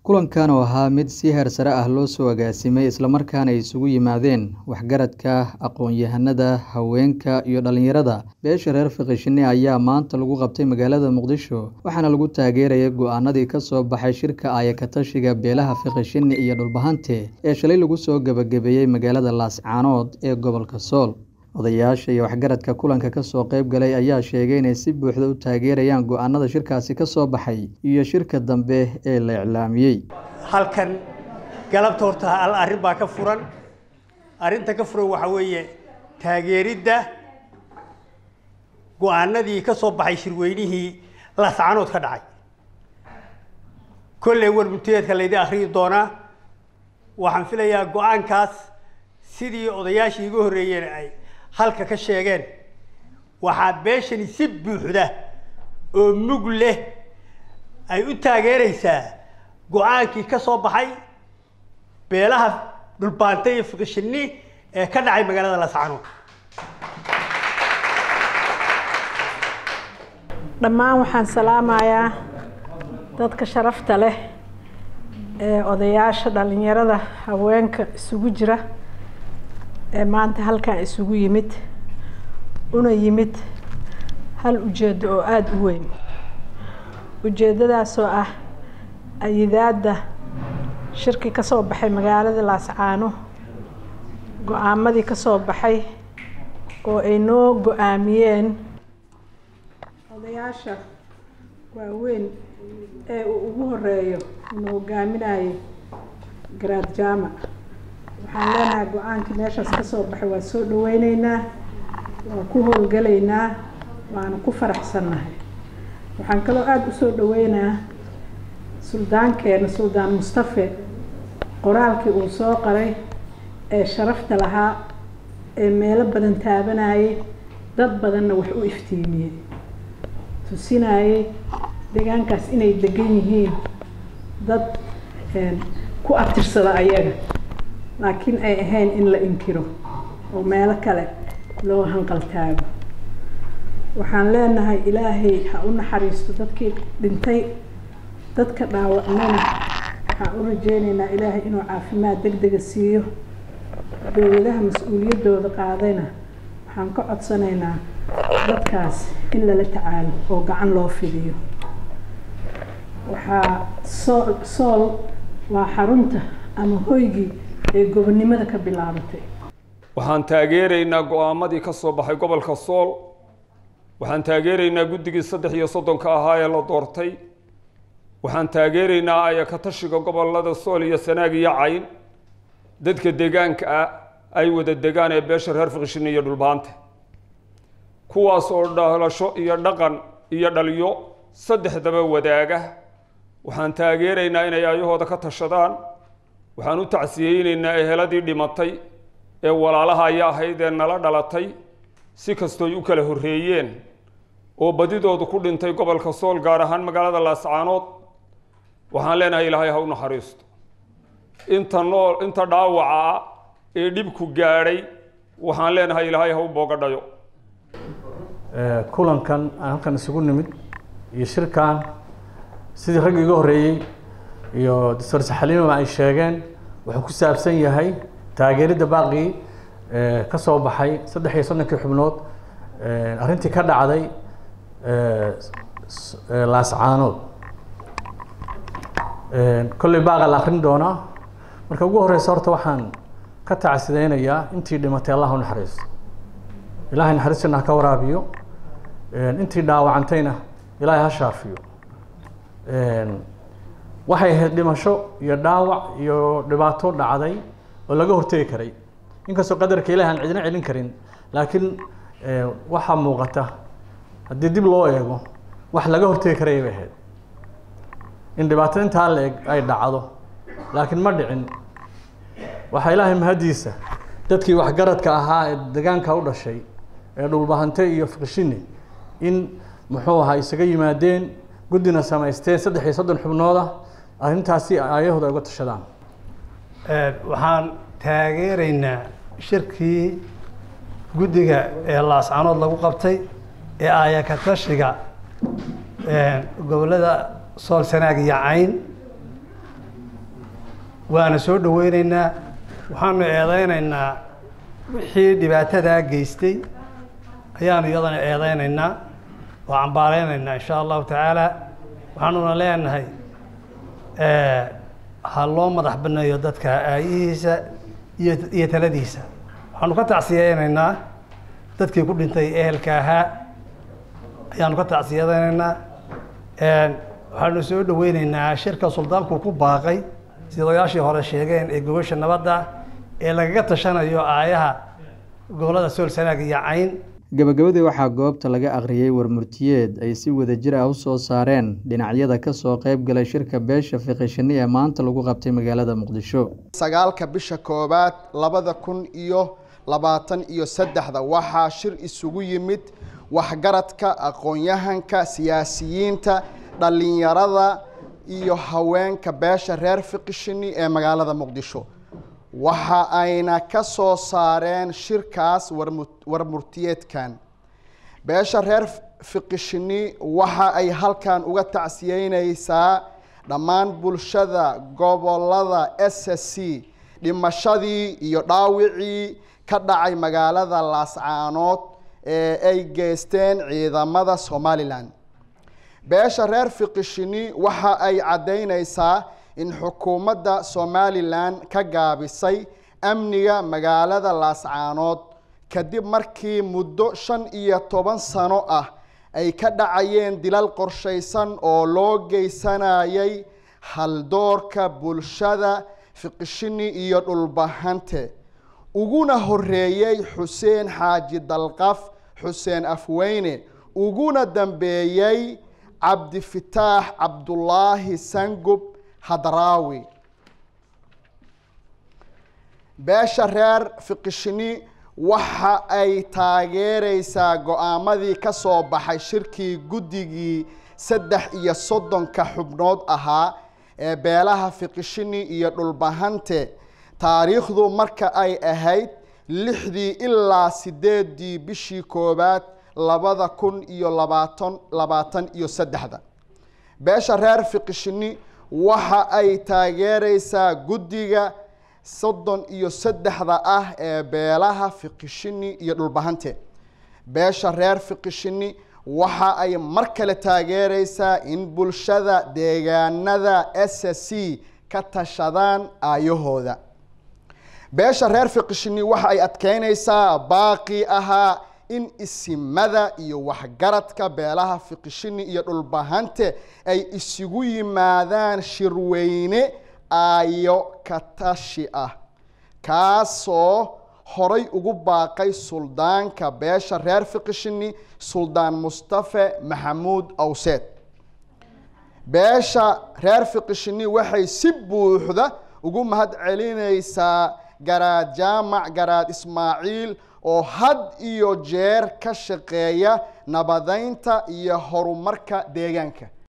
Kulankan oo ahaa mid si heer sare ah loo soo agaasimay isla markaana ay isugu yimaadeen waxgaradka, aqoon-yahanada, haweenka iyo dhalinyarada beesha reer Fiqishini ayaa maanta lagu qabtay magaalada Muqdisho waxaana lagu taageerayay go'aanadii ka soo baxay shirka Aaya-ka-tashiga beelaha Fiqishini iyo Dhulbahante ee shalay lagu soo gabagabeeyay magaalada Laascaanood ee gobolka Sool. Odayaasha iyo waxgaradka kulanka ka soo qayb galay ayaa sheegay inay si buuxda u taageerayaan go'aanada shirkaasi ka soo baxay iyo shirka dambe ee la iclaamiyay. halkan galabta horta hal arrin baa ka furan arrinta ka furan waxaa weeye taageeridda go'aanadii ka soo baxay shirweynihii laascaanood ka dhacay kolley warmunteedka laydi akhriyi doonaa waxaan filayaa go'aankaas sidii odayaashii iga horreeyeen ay halka ka sheegeen waxaa beeshani si buuxda oo mug leh ay u taageeraysaa go-aankii ka soo baxay beelaha dhulbaante iyo fiqishini ee ka dhacay magaalada laascaanood dhammaan waxaan salaamayaa dadka sharafta leh ee odayaasha dhalinyarada haweenka isugu jira ee maanta halkan isugu yimid una yimid hal ujeedo oo aada u weyn ujeedadaasoo ah ayidaadda shirki ka soo baxay magaalada laascaano go-aamadii ka soo baxay oo ay noo go-aamiyeen odayaasha waaweyn ee uu ugu horeeyo una hogaaminayay garaad jaamac waxaan leenahay go-aankii meeshaas ka soo baxay waa soo dhaweyneynaa waa ku howlgalaynaa waana ku faraxsannahay waxaan kaloo aada usoo dhaweynaa suldaankeena suldaan mustafe qoraalkii uu soo qaray ee sharafta lahaa ee meelo badan taabanayay dad badanna wax u iftiimiyey tusinayay deegaankaas inay degan yihiin dad ku abtirsada ayaga laakiin ay ahayn in la inkiro oo meelo kale loo hanqal taago waxaan leenahay ilaahay ha u naxariisto dadkii dhintay dadka dhaawacnana waxaan u rajeyneynaa ilaahay inuu caafimaad deg dega siiyo dowladaha mas-uuliyaddooda qaadayna waxaan ka codsanaynaa dadkaas in lala tacaalo oo gacan loo fidiyo waxaa sool sool waa xarunta ama hoygii ee gobonnimada ka bilaabatay waxaan taageeraynaa go-aamadii ka soo baxay gobolka sool waxaan taageeraynaa guddigii saddex iyo soddonka ahaa ee la doortay waxaan taageeraynaa aaya-ka-tashiga gobolada sool iyo sanaag iyo cayn dadka deegaanka ah ay wada degaan ee beesha reer fiqishini iyo dhulbaante kuwaas oo dhalasho iyo dhaqan iyo dhaliyo saddexdaba wadaaga waxaan taageeraynaa inay ayahooda ka tashadaan waxaan u tacsiyeyneynaa eheladii dhimatay ee walaalaha aya ahayd ee nala dhalatay si kastooy u kala horreeyeen oo badidoodu ku dhintay gobolka sool gaar ahaan magaalada laascaanood waxaan leenahay ilaahay ha u naxariisto inta nool inta dhaawaca ah ee dhibku gaadhay waxaan leenahay ilaahay ha u boogadhayo kulankan aan halkan isugu nimid iyo shirkan sidii raggi iga horreeyey iyo doctor saxaliimaba ay sheegeen wuxuu ku saabsan yahay taageeridda baaqii ka soo baxay saddex iyo soddonkii xubnood arrintii ka dhacday laascaanood kolley baaqa la akrin doonaa marka ugu horeysa horta waxaan ka tacsideynayaa intii dhimatay allah u naxariisto ilaahay naxariistana ha ka waraabiyo intii dhaawacantayna ilaahay ha shaafiyo waxay ahayd dhimasho iyo dhaawac iyo dhibaato dhacday oo laga hortegi karay inkastoo qadarka ilahi aan cidina celin karin laakiin waxaa muuqata haddii dib loo eego wax laga hortegi karaya bay ahayd in dhibaato intaa la eg ay dhacdo laakiin ma dhicin waxaa ilaahay mahadiisa dadkii waxgaradka ahaa ee degaanka u dhashay ee dhulbahante iyo fiqishini in muxuu ahaa isaga yimaadeen guddina samaysteen saddex iyo soddon xubnooda arrintaasi ayahooda ay uga tashadaan waxaan taageeraynaa shirkii guddiga ee laascaanood lagu qabtay ee aaya-ka-tashiga gobollada sool sanaag iyo cayn waana soo dhaweyneynaa waxaanu eedeyneynaa wixii dhibaatadaa geystay ayaanu iyadana eedeyneynaa oo cambaareynayna insha allahu tacaala waxaanuna leenahay ha loo madax baneeyo dadka aayihiisa iyo iyo taladiisa waxaanu ka tacsiyeyneynaa dadkii ku dhintay ehelka ahaa ayaanu ka tacsiyadeyneynaa waxaanu soo dhaweyneynaa shirka suldaanku ku baaqay sida odayaashii hore sheegeen ee gobasha nabadda ee lagaga tashanayo aayaha gobolada sool sanaag iyo cayn gabagabadii waxaa goobta laga akhriyey warmurtiyeed ay si wadajir ah u soo saareen dhinacyada ka soo qayb galay shirka beesha fiqishini ee maanta lagu qabtay magaalada muqdisho sagaalka bisha koowaad labada kun iyo labaatan iyo saddexda waxaa shir isugu yimid waxgaradka aqoon-yahanka siyaasiyiinta dhallinyarada iyo haweenka beesha reer fiqishini ee magaalada muqdisho waxa ayna ka soo saareen shirkaas warmurtiyeedkan beesha reer fiqishini waxa ay halkan uga tacsiyeyneysaa dhammaan bulshada gobolada s s c dhimashadii iyo dhaawicii ka dhacay magaalada laascaanood ee ay geysteen ciidamada somalilan beesha reer fiqishini waxa ay caddeyneysaa in xukuumadda somalilan ka gaabisay amniga magaalada laascaanood kadib markii muddo shan iyo toban sano ah ay ka dhacayeen dilal qorshaysan oo loo geysanayay haldoorka bulshada fiqishini iyo dhulbahante uguna horeeyey xuseen xaaji dalqaf xuseen afweyne uguna dambeeyey cabdifitaax cabdulaahi sangub hadraawi beesha reer fiqishini waxa ay taageereysaa go-aamadii ka soo baxay shirkii guddigii saddex iyo soddonka xubnood ahaa ee beelaha fiqishini iyo dhulbahante taariikhdu marka ay ahayd lixdii ilaa sideedii bishii koowaad labada kun iyo labaatan labaatan iyo saddexda beesha reer fiqishini waxa ay taageereysaa guddiga soddon iyo saddexda ah ee beelaha fiqishini iyo dhulbahante beesha reer fiqishini waxa ay mar kale taageereysaa in bulshada deegaanada s c ka tashadaan aayahooda beesha reer fiqishini waxa ay adkeyneysaa baaqii ahaa in isimada iyo waxgaradka beelaha fiqishini iyo dhulbahante ay isugu yimaadaan shirweyne aayo katashi ah kaasoo horay ugu baaqay suldaanka beesha reer fiqishini suldaan mustafe maxamuud awseed beesha reer fiqishini waxay si buuxda ugu mahad celineysaa garaad jaamac garaad ismaaciil oo had iyo jeer ka shaqeeya nabadeynta iyo horumarka deegaanka